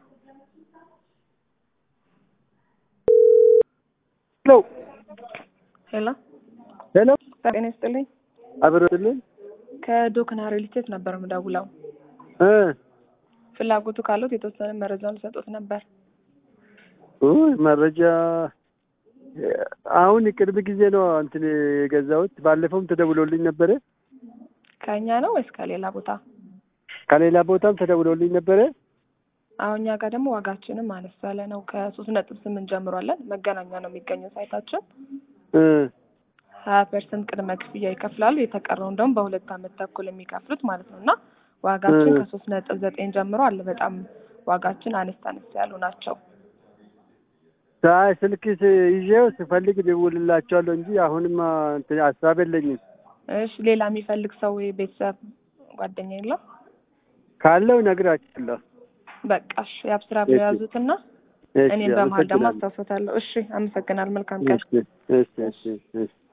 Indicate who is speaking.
Speaker 1: ሄሎ
Speaker 2: ሄሎ
Speaker 1: ሄሎ
Speaker 2: ጤና ይስጥልኝ።
Speaker 1: አብረትልን
Speaker 2: ከዶክና ሪል ስቴት ነበር የምደውለው።
Speaker 1: እ
Speaker 2: ፍላጎቱ ካሉት የተወሰነ መረጃውን ልሰጡት ነበር።
Speaker 1: ውይ መረጃ አሁን ቅርብ ጊዜ ነው እንትን የገዛሁት። ባለፈውም ተደውሎልኝ ነበረ።
Speaker 2: ከእኛ ነው ወይስ ከሌላ ቦታ?
Speaker 1: ከሌላ ቦታም ተደውሎልኝ ነበረ።
Speaker 2: አሁን እኛ ጋር ደግሞ ዋጋችንም አነስ ያለ ነው። ከሶስት ነጥብ ስምንት ጀምሯለን። መገናኛ ነው የሚገኘው ሳይታችን።
Speaker 1: እ
Speaker 2: ሀያ ፐርሰንት ቅድመ ክፍያ ይከፍላሉ። የተቀረውን ደግሞ በሁለት አመት ተኩል የሚከፍሉት ማለት ነው እና ዋጋችን
Speaker 1: እ
Speaker 2: ከሶስት ነጥብ ዘጠኝ ጀምሮ አለ። በጣም ዋጋችን አነስ አነስ ያሉ ናቸው።
Speaker 1: ሳይ ስልክ ስ- ይዤው ስፈልግ ደውልላቸዋለሁ እንጂ አሁንማ እንትን ሀሳብ የለኝም።
Speaker 2: እሺ ሌላ የሚፈልግ ሰው ወይ ቤተሰብ ጓደኛ የለም?
Speaker 1: ካለው እነግራቸዋለሁ።
Speaker 2: በቃ እሺ የአብስራ ብለው
Speaker 1: እሺ
Speaker 2: ያዙትና
Speaker 1: እሺ፣
Speaker 2: እኔም በመሀል ደግሞ
Speaker 1: አመሰግናለሁ።
Speaker 2: አስታውሶታለሁ። እሺ አመሰግናል። መልካም ቀን።
Speaker 1: እሺ እሺ እሺ እሺ